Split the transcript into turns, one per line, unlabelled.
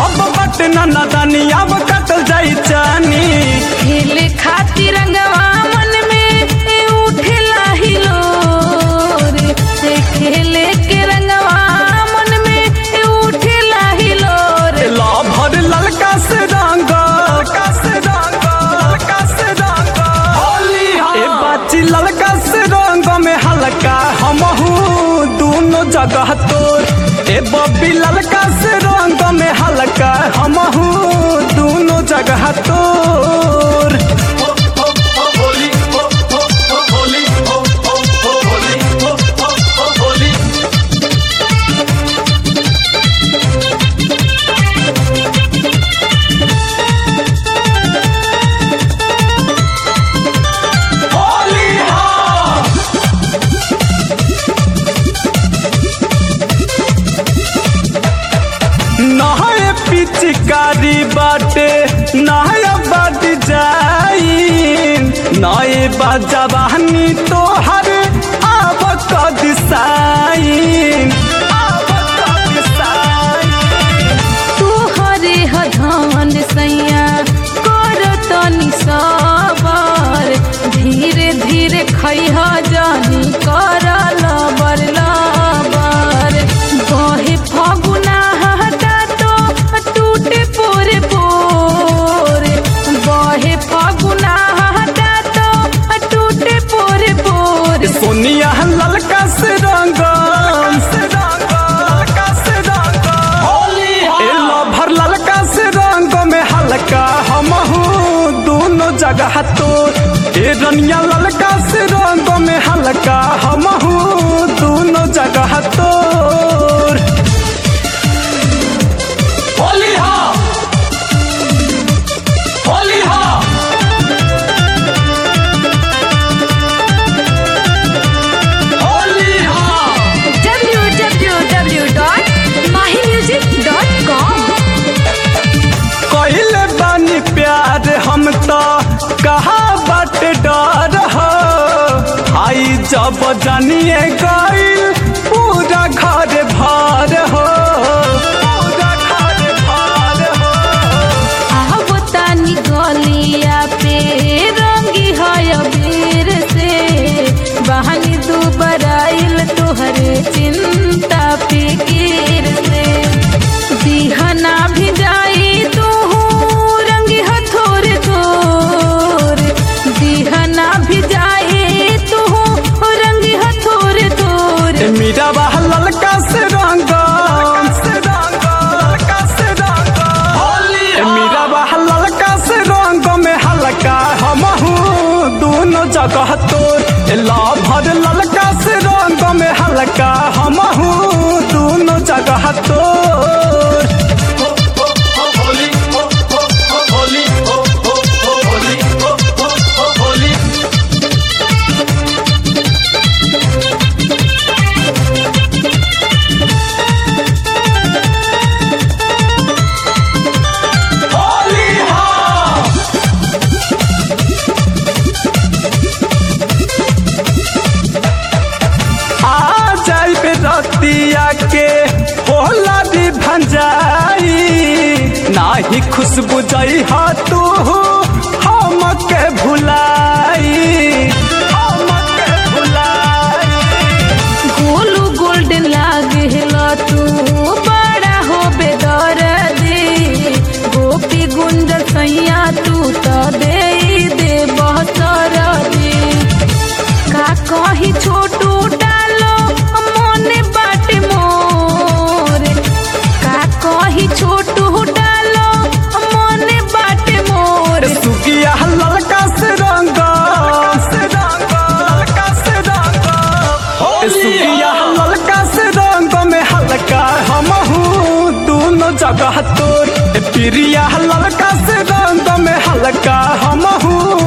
अब बट न दानी अब कटल जाई चानी
खेले खातिर रंगवा मन में ए उठेला हिलोर से खेले के रंगवा मन में ए उठेला हिलोर
ला भर ललका से रंग ललका से रंग ललका से रंग होली ए बाची ललका से रंग में हल्का हमहू दोनों जगह तोर ए बब्बी ललका से रंग में हल्का हमहू दोनों जगह तोर नहाए पिचकारी बाटे नहाया बद जाई नए बजवानी तोहर आब कद साइन आब कद साइन
तोहरे हधान सैया कर तनी सबर धीरे धीरे खैह जानी कर लबर लबर बहे फगुना हटा तो टूटे पोरे पोर बहे फगुना हटा तो टूटे पोरे पोर
सोनिया ललका से रंग ललका से रंग ए लभर ललका से रंग में हल्का हमहू दोनों जगह तो ए रनिया ललका से रंग में हल्का हमहू दोनों जगह तोर होली हा होली हा होली हा
www.mahimusic.com
कहिले बानी प्यार हम तो कहा बट डर हो आई जब जानिए गई पूरा घर भर हो पूरा घर भर हो
अब तानी गलिया पे रंगी है अबीर से बहानी दू बराइल तोहरे चिंता फिकीर से दिहना भी जाई तू रंगी है थोरे थोर दिहना भी जाई तू रंगी है थोरे थोर
ए मीरा बाह ललका से रंग से रंग ललका से रंग ए मीरा बाह ललका से रंग में हल्का हमहू दोनों जगह तोर ए लाभर ललका से रंग में हल्का हमहू दोनों जगह तोर आ जाई पे रतिया के होला भी भंजाई नाही खुशबू जाई हा तू हमके भुलाई हमके भुलाई
गोलू गोल्डन लागेला तू बड़ा हो बेदर्दी गोपी गुंज सैया तू तो दे दे बहसरदी का कही छोटू डालो मोने बाटे मोर का कही छोटू डालो मोने बाटे मोर
सुगिया ललका से रंग से रंग ललका से रंग सुगिया ललका से रंग में हल्का हमहू दोनों जगह तोर ए प्रिया ललका से रंग में हल्का हमहू